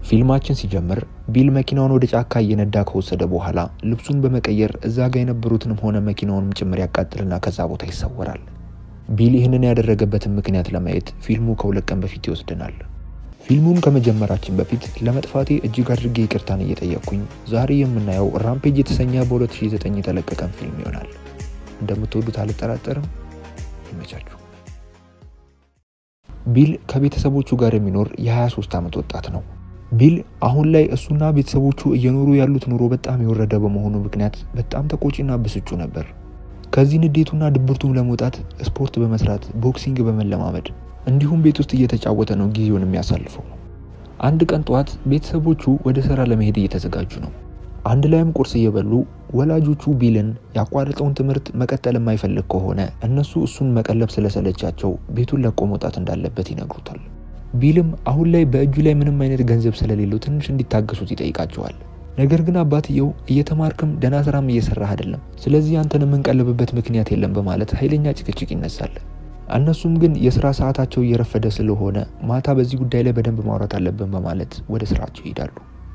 ፊልማችን ሲጀምር ቢል መኪናውን ወደ ጫካ እየነዳ ከወሰደ በኋላ ልብሱን በመቀየር እዛ ጋ የነበሩትንም ሆነ መኪናውንም ጭምር ያቃጥልና ከዛ ቦታ ይሰወራል። ቢል ይህንን ያደረገበትን ምክንያት ለማየት ፊልሙ ከሁለት ቀን በፊት ይወስደናል። ፊልሙን ከመጀመራችን በፊት ለመጥፋቴ እጅግ አድርጌ ይቅርታን እየጠየቅኩኝ ዛሬ የምናየው ራምፔጅ የተሰኘ በ2009 የተለቀቀን ፊልም ይሆናል። እንደምትወዱት አልጠራጠርም። ይመቻችሁ። ቢል ከቤተሰቦቹ ጋር የሚኖር የ23 ዓመት ወጣት ነው። ቢል አሁን ላይ እሱና ቤተሰቦቹ እየኖሩ ያሉት ኑሮ በጣም የወረደ በመሆኑ ምክንያት በጣም ተቆጪና ብስጩ ነበር። ከዚህ ንዴቱና ድብርቱም ለመውጣት ስፖርት በመስራት ቦክሲንግ በመለማመድ እንዲሁም ቤት ውስጥ እየተጫወተ ነው ጊዜውን የሚያሳልፈው። አንድ ቀን ጠዋት ቤተሰቦቹ ወደ ስራ ለመሄድ እየተዘጋጁ ነው። አንድ ላይም ቁርስ እየበሉ ወላጆቹ ቢልን ያቋረጠውን ትምህርት መቀጠል የማይፈልግ ከሆነ እነሱ እሱን መቀለብ ስለሰለቻቸው ቤቱን ለቆ መውጣት እንዳለበት ይነግሩታል። ቢልም አሁን ላይ በእጁ ላይ ምንም አይነት ገንዘብ ስለሌለው ትንሽ እንዲታገሱት ይጠይቃቸዋል። ነገር ግን አባትየው እየተማርክም ደህና ስራም እየሰራህ አይደለም፣ ስለዚህ አንተን የምንቀልብበት ምክንያት የለም በማለት ኃይለኛ ጭቅጭቅ ይነሳል። እነሱም ግን የስራ ሰዓታቸው እየረፈደ ስለሆነ ማታ በዚህ ጉዳይ ላይ በደንብ ማውራት አለብን በማለት ወደ ስራቸው ይሄዳሉ።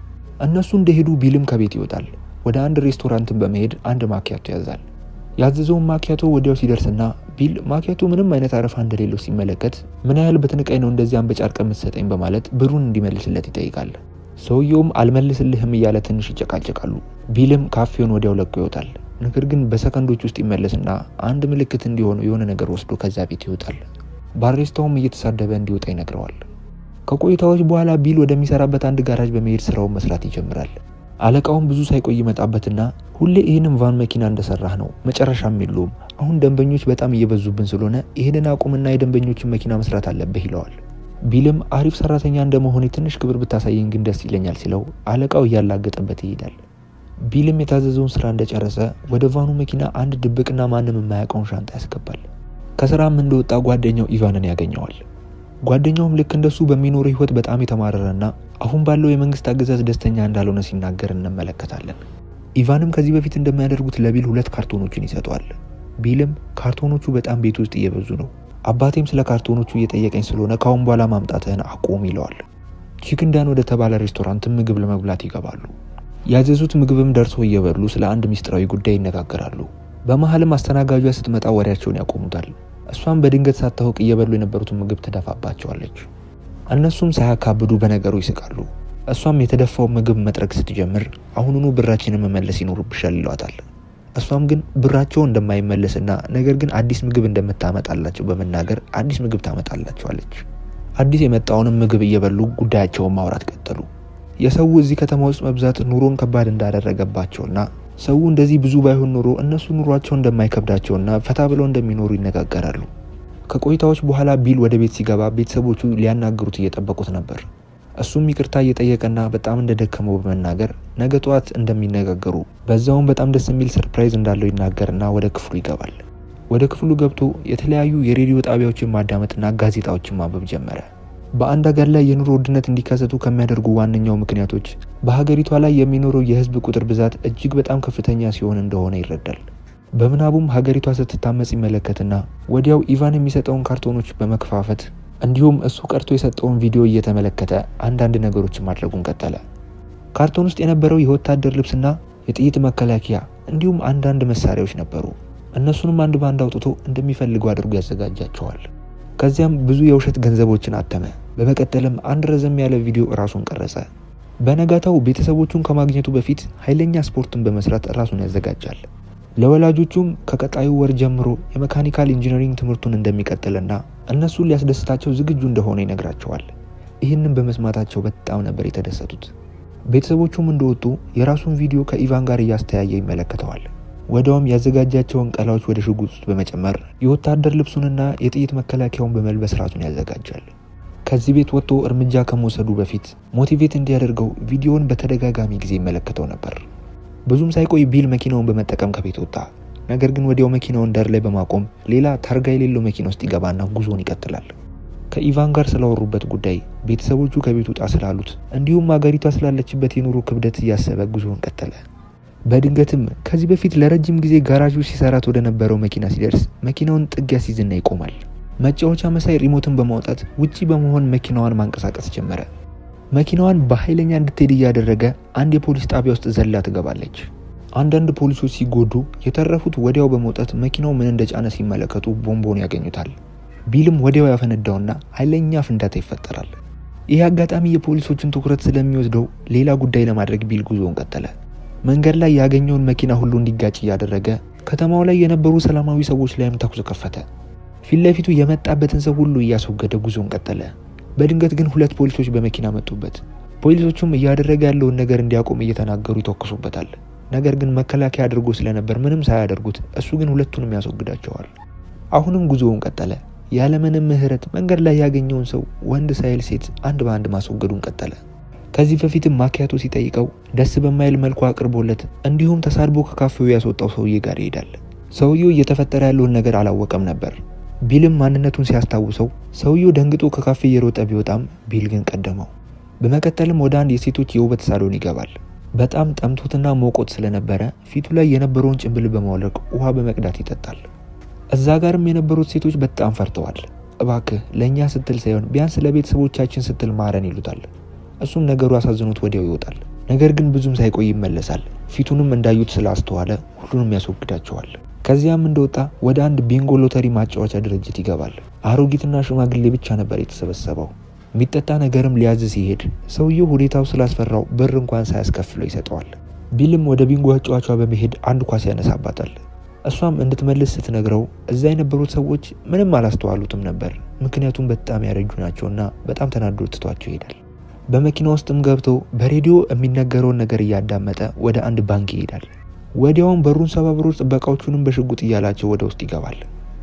እነሱ እንደሄዱ ቢልም ከቤት ይወጣል። ወደ አንድ ሬስቶራንትን በመሄድ አንድ ማኪያቶ ያዛል። ያዘዘውን ማኪያቶ ወዲያው ሲደርስና ቢል ማኪያቶ ምንም አይነት አረፋ እንደሌለው ሲመለከት ምን ያህል በትንቃይ ነው እንደዚህ አንበጫርቀ የምትሰጠኝ በማለት ብሩን እንዲመልስለት ይጠይቃል። ሰውየውም አልመልስልህም እያለ ትንሽ ይጨቃጨቃሉ። ቢልም ካፌውን ወዲያው ለቆ ይወጣል። ነገር ግን በሰከንዶች ውስጥ ይመለስና አንድ ምልክት እንዲሆኑ የሆነ ነገር ወስዶ ከዛ ቤት ይወጣል። ባሬስታውም እየተሳደበ እንዲወጣ ይነግረዋል። ከቆይታዎች በኋላ ቢል ወደሚሰራበት አንድ ጋራጅ በመሄድ ስራውን መስራት ይጀምራል። አለቃውም ብዙ ሳይቆይ ይመጣበትና ሁሌ ይህንን ቫን መኪና እንደሰራህ ነው መጨረሻም የለውም። አሁን ደንበኞች በጣም እየበዙብን ስለሆነ ይህንን አቁምና የደንበኞችን መኪና መስራት አለብህ ይለዋል። ቢልም አሪፍ ሰራተኛ እንደመሆኔ ትንሽ ክብር ብታሳየኝ ግን ደስ ይለኛል ሲለው አለቃው እያላገጠበት ይሄዳል። ቢልም የታዘዘውን ስራ እንደጨረሰ ወደ ቫኑ መኪና አንድ ድብቅና ማንም የማያውቀውን ሻንጣ ያስገባል። ከስራም እንደወጣ ጓደኛው ኢቫንን ያገኘዋል። ጓደኛውም ልክ እንደሱ በሚኖረው ህይወት በጣም የተማረረና አሁን ባለው የመንግስት አገዛዝ ደስተኛ እንዳልሆነ ሲናገር እንመለከታለን። ኢቫንም ከዚህ በፊት እንደሚያደርጉት ለቢል ሁለት ካርቶኖችን ይሰጠዋል። ቢልም ካርቶኖቹ በጣም ቤት ውስጥ እየበዙ ነው፣ አባቴም ስለ ካርቶኖቹ እየጠየቀኝ ስለሆነ ካሁን በኋላ ማምጣትህን አቁም ይለዋል። ቺክንዳን ወደ ተባለ ሬስቶራንት ምግብ ለመብላት ይገባሉ። ያዘዙት ምግብም ደርሶ እየበሉ ስለ አንድ ሚስጥራዊ ጉዳይ ይነጋገራሉ። በመሀልም አስተናጋጇ ስትመጣ ወሬያቸውን ያቆሙታል። እሷም በድንገት ሳታውቅ እየበሉ የነበሩትን ምግብ ትደፋባቸዋለች። እነሱም ሳያካብዱ በነገሩ ይስቃሉ። እሷም የተደፋው ምግብ መጥረግ ስትጀምር አሁኑኑ ብራችንን መመለስ ይኖርብሻል ይሏታል። እሷም ግን ብራቸው እንደማይመለስና ነገር ግን አዲስ ምግብ እንደምታመጣላቸው በመናገር አዲስ ምግብ ታመጣላቸዋለች። አዲስ የመጣውንም ምግብ እየበሉ ጉዳያቸውን ማውራት ቀጠሉ። የሰው እዚህ ከተማ ውስጥ መብዛት ኑሮን ከባድ እንዳደረገባቸውና ሰው እንደዚህ ብዙ ባይሆን ኑሮ እነሱ ኑሯቸው እንደማይከብዳቸውና ፈታ ብለው እንደሚኖሩ ይነጋገራሉ። ከቆይታዎች በኋላ ቢል ወደ ቤት ሲገባ ቤተሰቦቹ ሊያናግሩት እየጠበቁት ነበር። እሱም ይቅርታ እየጠየቀና በጣም እንደደከመው በመናገር ነገ ጠዋት እንደሚነጋገሩ በዛውም በጣም ደስ የሚል ሰርፕራይዝ እንዳለው ይናገርና ወደ ክፍሉ ይገባል። ወደ ክፍሉ ገብቶ የተለያዩ የሬዲዮ ጣቢያዎችን ማዳመጥና ጋዜጣዎችን ማንበብ ጀመረ። በአንድ ሀገር ላይ የኑሮ ውድነት እንዲከሰቱ ከሚያደርጉ ዋነኛው ምክንያቶች በሀገሪቷ ላይ የሚኖረው የሕዝብ ቁጥር ብዛት እጅግ በጣም ከፍተኛ ሲሆን እንደሆነ ይረዳል። በምናቡም ሀገሪቷ ስትታመጽ ይመለከትና ወዲያው ኢቫን የሚሰጠውን ካርቶኖች በመከፋፈት እንዲሁም እሱ ቀርቶ የሰጠውን ቪዲዮ እየተመለከተ አንዳንድ ነገሮችን ማድረጉን ቀጠለ። ካርቶን ውስጥ የነበረው የወታደር ልብስና የጥይት መከላከያ እንዲሁም አንዳንድ መሳሪያዎች ነበሩ። እነሱንም አንድ ባንድ አውጥቶ እንደሚፈልገው አድርጎ ያዘጋጃቸዋል። ከዚያም ብዙ የውሸት ገንዘቦችን አተመ። በመቀጠልም አንድ ረዘም ያለ ቪዲዮ ራሱን ቀረጸ። በነጋታው ቤተሰቦቹን ከማግኘቱ በፊት ኃይለኛ ስፖርትን በመስራት ራሱን ያዘጋጃል። ለወላጆቹም ከቀጣዩ ወር ጀምሮ የመካኒካል ኢንጂነሪንግ ትምህርቱን እንደሚቀጥልና እነሱን ሊያስደስታቸው ዝግጁ እንደሆነ ይነግራቸዋል። ይህንን በመስማታቸው በጣም ነበር የተደሰቱት። ቤተሰቦቹም እንደወጡ የራሱን ቪዲዮ ከኢቫን ጋር እያስተያየ ይመለከተዋል። ወዲያውም ያዘጋጃቸውን ቀላዎች ወደ ሽጉጥ ውስጥ በመጨመር የወታደር ልብሱንና የጥይት መከላከያውን በመልበስ ራሱን ያዘጋጃል። ከዚህ ቤት ወጥቶ እርምጃ ከመውሰዱ በፊት ሞቲቬት እንዲያደርገው ቪዲዮውን በተደጋጋሚ ጊዜ ይመለከተው ነበር። ብዙም ሳይቆይ ቢል መኪናውን በመጠቀም ከቤት ወጣ። ነገር ግን ወዲያው መኪናውን ዳር ላይ በማቆም ሌላ ታርጋ የሌለው መኪና ውስጥ ይገባና ጉዞውን ይቀጥላል። ከኢቫን ጋር ስላወሩበት ጉዳይ፣ ቤተሰቦቹ ከቤት ውጣ ስላሉት፣ እንዲሁም አገሪቷ ስላለችበት የኑሮ ክብደት እያሰበ ጉዞውን ቀጠለ። በድንገትም ከዚህ በፊት ለረጅም ጊዜ ጋራዡ ሲሰራት ወደ ነበረው መኪና ሲደርስ መኪናውን ጥግ ያስይዝና ይቆማል። መጫወቻ መሳይ ሪሞትን በማውጣት ውጪ በመሆን መኪናዋን ማንቀሳቀስ ጀመረ። መኪናዋን በኃይለኛ እንድትሄድ እያደረገ አንድ የፖሊስ ጣቢያ ውስጥ ዘላ ትገባለች። አንዳንድ ፖሊሶች ሲጎዱ የተረፉት ወዲያው በመውጣት መኪናው ምን እንደጫነ ሲመለከቱ ቦምቦን ያገኙታል። ቢልም ወዲያው ያፈነዳውና ኃይለኛ ፍንዳታ ይፈጠራል። ይህ አጋጣሚ የፖሊሶችን ትኩረት ስለሚወስደው ሌላ ጉዳይ ለማድረግ ቢል ጉዞውን ቀጠለ። መንገድ ላይ ያገኘውን መኪና ሁሉ እንዲጋጭ እያደረገ ከተማው ላይ የነበሩ ሰላማዊ ሰዎች ላይም ተኩስ ከፈተ። ፊት ለፊቱ የመጣበትን ሰው ሁሉ እያስወገደ ጉዞውን ቀጠለ። በድንገት ግን ሁለት ፖሊሶች በመኪና መጡበት። ፖሊሶቹም እያደረገ ያለውን ነገር እንዲያቆም እየተናገሩ ይተኩሱበታል። ነገር ግን መከላከያ አድርጎ ስለነበር ምንም ሳያደርጉት እሱ ግን ሁለቱንም ያስወግዳቸዋል። አሁንም ጉዞውን ቀጠለ። ያለምንም ምሕረት መንገድ ላይ ያገኘውን ሰው ወንድ ሳይል ሴት አንድ በአንድ ማስወገዱን ቀጠለ። ከዚህ በፊትም ማኪያቶ ሲጠይቀው ደስ በማይል መልኩ አቅርቦለት እንዲሁም ተሳድቦ ከካፌው ያስወጣው ሰውዬ ጋር ይሄዳል። ሰውየው እየተፈጠረ ያለውን ነገር አላወቀም ነበር። ቢልም ማንነቱን ሲያስታውሰው ሰውየው ደንግጦ ከካፌ እየሮጠ ቢወጣም ቢል ግን ቀደመው። በመቀጠልም ወደ አንድ የሴቶች የውበት ሳሎን ይገባል። በጣም ጠምቶትና ሞቆት ስለነበረ ፊቱ ላይ የነበረውን ጭንብል በማውለቅ ውሃ በመቅዳት ይጠጣል። እዛ ጋርም የነበሩት ሴቶች በጣም ፈርተዋል። እባክህ ለእኛ ስትል ሳይሆን ቢያንስ ለቤተሰቦቻችን ስትል ማረን ይሉታል። እሱም ነገሩ አሳዝኖት ወዲያው ይወጣል። ነገር ግን ብዙም ሳይቆይ ይመለሳል። ፊቱንም እንዳዩት ስላስተዋለ ሁሉንም ያስወግዳቸዋል። ከዚያም እንደወጣ ወደ አንድ ቢንጎ ሎተሪ ማጫወቻ ድርጅት ይገባል። አሮጊትና ሽማግሌ ብቻ ነበር የተሰበሰበው። የሚጠጣ ነገርም ሊያዝ ሲሄድ ሰውየው ሁኔታው ስላስፈራው ብር እንኳን ሳያስከፍለው ይሰጠዋል። ቢልም ወደ ቢንጎ አጫዋቿ በመሄድ አንድ ኳስ ያነሳባታል። እሷም እንድትመልስ ስትነግረው እዛ የነበሩት ሰዎች ምንም አላስተዋሉትም ነበር። ምክንያቱም በጣም ያረጁ ናቸውና በጣም ተናዶ ትቷቸው ይሄዳል። በመኪና ውስጥም ገብቶ በሬዲዮ የሚነገረውን ነገር እያዳመጠ ወደ አንድ ባንክ ይሄዳል። ወዲያውም በሩን ሰባብሮ ጥበቃዎቹንም በሽጉጥ እያላቸው ወደ ውስጥ ይገባል።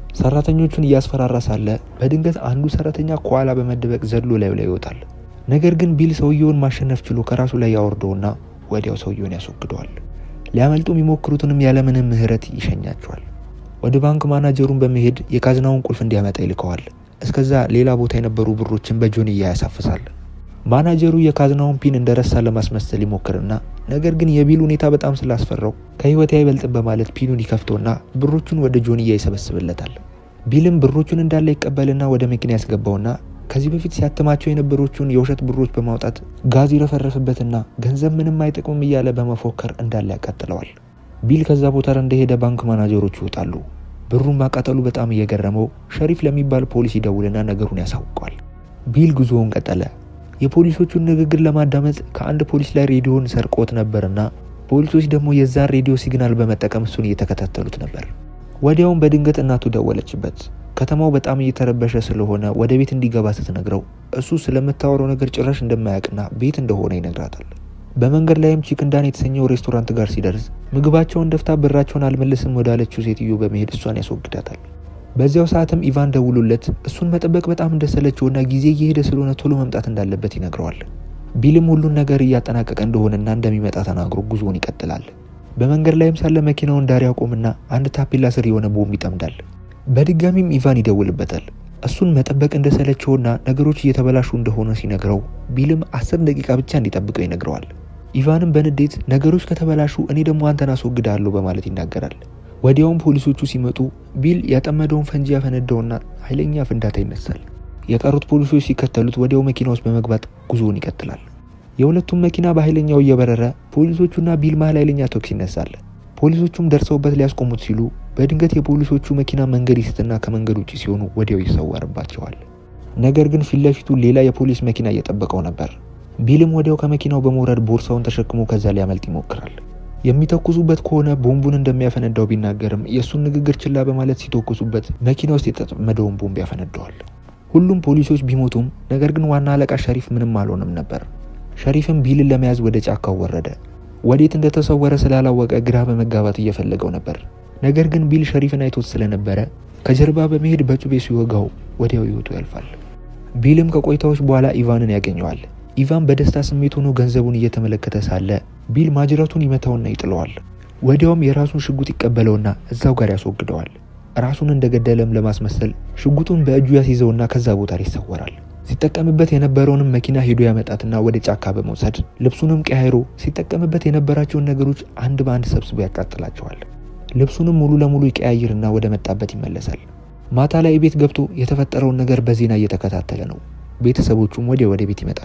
ሰራተኞቹን እያስፈራራ ሳለ በድንገት አንዱ ሰራተኛ ከኋላ በመደበቅ ዘድሎ ላዩ ላይ ይወጣል። ነገር ግን ቢል ሰውየውን ማሸነፍ ችሎ ከራሱ ላይ ያወርደውና ወዲያው ሰውየውን ያስወግደዋል። ሊያመልጡ የሚሞክሩትንም ያለምንም ምሕረት ይሸኛቸዋል። ወደ ባንክ ማናጀሩን በመሄድ የካዝናውን ቁልፍ እንዲያመጣ ይልከዋል። እስከዛ ሌላ ቦታ የነበሩ ብሮችን በጆንያ ያሳፍሳል። ማናጀሩ የካዝናውን ፒን እንደረሳ ለማስመሰል ይሞክርና ነገር ግን የቢል ሁኔታ በጣም ስላስፈራው ከህይወት አይበልጥም በማለት ፒኑን ይከፍተውና ብሮቹን ወደ ጆንያ ይሰበስብለታል። ቢልም ብሮቹን እንዳለ ይቀበልና ወደ መኪና ያስገባውና ከዚህ በፊት ሲያትማቸው የነበሮቹን የውሸት ብሮች በማውጣት ጋዝ ይረፈረፍበትና ገንዘብ ምንም አይጠቅምም እያለ በመፎከር እንዳለ ያቃጥለዋል። ቢል ከዛ ቦታ እንደሄደ ባንክ ማናጀሮቹ ይወጣሉ። ብሩን ማቃጠሉ በጣም እየገረመው ሸሪፍ ለሚባል ፖሊስ ይደውልና ነገሩን ያሳውቀዋል። ቢል ጉዞውን ቀጠለ። የፖሊሶቹን ንግግር ለማዳመጥ ከአንድ ፖሊስ ላይ ሬዲዮን ሰርቆት ነበርና ፖሊሶች ደግሞ የዛን ሬዲዮ ሲግናል በመጠቀም እሱን እየተከታተሉት ነበር። ወዲያውም በድንገት እናቱ ደወለችበት። ከተማው በጣም እየተረበሸ ስለሆነ ወደ ቤት እንዲገባ ስትነግረው እሱ ስለምታወራው ነገር ጭራሽ እንደማያውቅና ቤት እንደሆነ ይነግራታል። በመንገድ ላይም ቺክንዳን የተሰኘው ሬስቶራንት ጋር ሲደርስ ምግባቸውን ደፍታ ብራቸውን አልመልስም ወዳለችው ሴትዮ በመሄድ እሷን ያስወግዳታል። በዚያው ሰዓትም ኢቫን ደውሎለት እሱን መጠበቅ በጣም እንደሰለቸውና ጊዜ እየሄደ ስለሆነ ቶሎ መምጣት እንዳለበት ይነግረዋል። ቢልም ሁሉን ነገር እያጠናቀቀ እንደሆነና እንደሚመጣ ተናግሮ ጉዞውን ይቀጥላል። በመንገድ ላይም ሳለ መኪናውን ዳር ያቆምና አንድ ታፔላ ስር የሆነ ቦምብ ይጠምዳል። በድጋሚም ኢቫን ይደውልበታል። እሱን መጠበቅ እንደሰለቸውና ነገሮች እየተበላሹ እንደሆነ ሲነግረው ቢልም አስር ደቂቃ ብቻ እንዲጠብቀው ይነግረዋል። ኢቫንም በንዴት ነገሮች ከተበላሹ እኔ ደግሞ አንተን አስወግዳለሁ በማለት ይናገራል። ወዲያውም ፖሊሶቹ ሲመጡ ቢል ያጠመደውን ፈንጂ ያፈነዳውና ኃይለኛ ፍንዳታ ይነሳል። የቀሩት ፖሊሶች ሲከተሉት ወዲያው መኪና ውስጥ በመግባት ጉዞውን ይቀጥላል። የሁለቱም መኪና በኃይለኛው እየበረረ ፖሊሶቹና ቢል መሀል ኃይለኛ ተኩስ ይነሳል። ፖሊሶቹም ደርሰውበት ሊያስቆሙት ሲሉ በድንገት የፖሊሶቹ መኪና መንገድ ይስትና ከመንገድ ውጭ ሲሆኑ ወዲያው ይሰወርባቸዋል። ነገር ግን ፊት ለፊቱ ሌላ የፖሊስ መኪና እየጠበቀው ነበር። ቢልም ወዲያው ከመኪናው በመውረድ ቦርሳውን ተሸክሞ ከዛ ሊያመልጥ ይሞክራል። የሚተኩሱበት ከሆነ ቦምቡን እንደሚያፈነዳው ቢናገርም የእሱን ንግግር ችላ በማለት ሲተኩሱበት መኪና ውስጥ የተጠመደውን ቦምብ ያፈነደዋል። ሁሉም ፖሊሶች ቢሞቱም ነገር ግን ዋና አለቃ ሸሪፍ ምንም አልሆነም ነበር። ሸሪፍም ቢልን ለመያዝ ወደ ጫካው ወረደ። ወዴት እንደተሰወረ ስላላወቀ ግራ በመጋባት እየፈለገው ነበር። ነገር ግን ቢል ሸሪፍን አይቶት ስለነበረ ከጀርባ በመሄድ በጩቤ ሲወጋው ወዲያው ሕይወቱ ያልፋል። ቢልም ከቆይታዎች በኋላ ኢቫንን ያገኘዋል። ኢቫን በደስታ ስሜት ሆኖ ገንዘቡን እየተመለከተ ሳለ ቢል ማጅራቱን ይመታውና ይጥለዋል። ወዲያውም የራሱን ሽጉጥ ይቀበለውና እዛው ጋር ያስወግደዋል። ራሱን እንደገደለም ለማስመሰል ሽጉጡን በእጁ ያስይዘውና ከዛ ቦታ ይሰወራል። ሲጠቀምበት የነበረውንም መኪና ሄዶ ያመጣትና ወደ ጫካ በመውሰድ ልብሱንም ቀያይሮ ሲጠቀምበት የነበራቸውን ነገሮች አንድ በአንድ ሰብስቦ ያቃጥላቸዋል። ልብሱንም ሙሉ ለሙሉ ይቀያይርና ወደ መጣበት ይመለሳል። ማታ ላይ ቤት ገብቶ የተፈጠረውን ነገር በዜና እየተከታተለ ነው። ቤተሰቦቹም ወዲያ ወደ ቤት ይመጣሉ።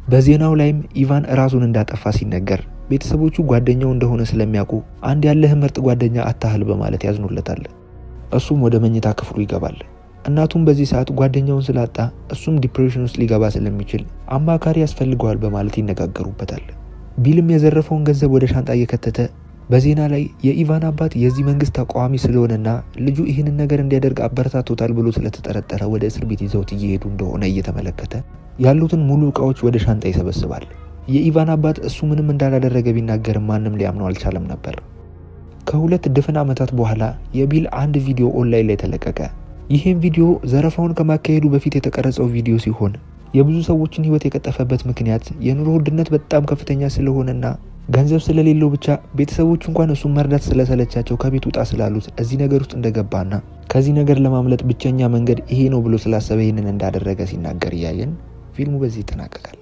በዜናው ላይም ኢቫን ራሱን እንዳጠፋ ሲነገር ቤተሰቦቹ ጓደኛው እንደሆነ ስለሚያውቁ አንድ ያለህ ምርጥ ጓደኛ አታህል በማለት ያዝኑለታል። እሱም ወደ መኝታ ክፍሉ ይገባል። እናቱም በዚህ ሰዓት ጓደኛውን ስላጣ እሱም ዲፕሬሽን ውስጥ ሊገባ ስለሚችል አማካሪ ያስፈልገዋል በማለት ይነጋገሩበታል። ቢልም የዘረፈውን ገንዘብ ወደ ሻንጣ እየከተተ በዜና ላይ የኢቫን አባት የዚህ መንግስት ተቃዋሚ ስለሆነና ልጁ ይህንን ነገር እንዲያደርግ አበረታቶታል ብሎ ስለተጠረጠረ ወደ እስር ቤት ይዘውት እየሄዱ እንደሆነ እየተመለከተ ያሉትን ሙሉ እቃዎች ወደ ሻንጣ ይሰበስባል። የኢቫን አባት እሱ ምንም እንዳላደረገ ቢናገርም ማንም ሊያምነው አልቻለም ነበር። ከሁለት ድፍን ዓመታት በኋላ የቢል አንድ ቪዲዮ ኦንላይን ላይ ተለቀቀ። ይህም ቪዲዮ ዘረፋውን ከማካሄዱ በፊት የተቀረጸው ቪዲዮ ሲሆን የብዙ ሰዎችን ሕይወት የቀጠፈበት ምክንያት የኑሮ ውድነት በጣም ከፍተኛ ስለሆነና ገንዘብ ስለሌለው ብቻ ቤተሰቦቹ እንኳን እሱን መርዳት ስለሰለቻቸው ከቤት ውጣ ስላሉት እዚህ ነገር ውስጥ እንደገባና ከዚህ ነገር ለማምለጥ ብቸኛ መንገድ ይሄ ነው ብሎ ስላሰበ ይህንን እንዳደረገ ሲናገር እያየን ፊልሙ በዚህ ይጠናቀቃል።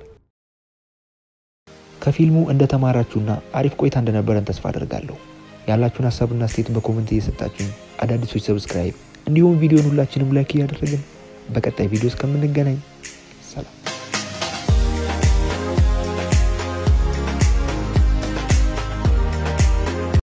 ከፊልሙ እንደተማራችሁና አሪፍ ቆይታ እንደነበረን ተስፋ አደርጋለሁ። ያላችሁን ሀሳብና ስቴት በኮመንት እየሰጣችሁኝ አዳዲሶች ሰብስክራይብ እንዲሁም ቪዲዮን ሁላችንም ላይክ እያደረግን በቀጣይ ቪዲዮ እስከምንገናኝ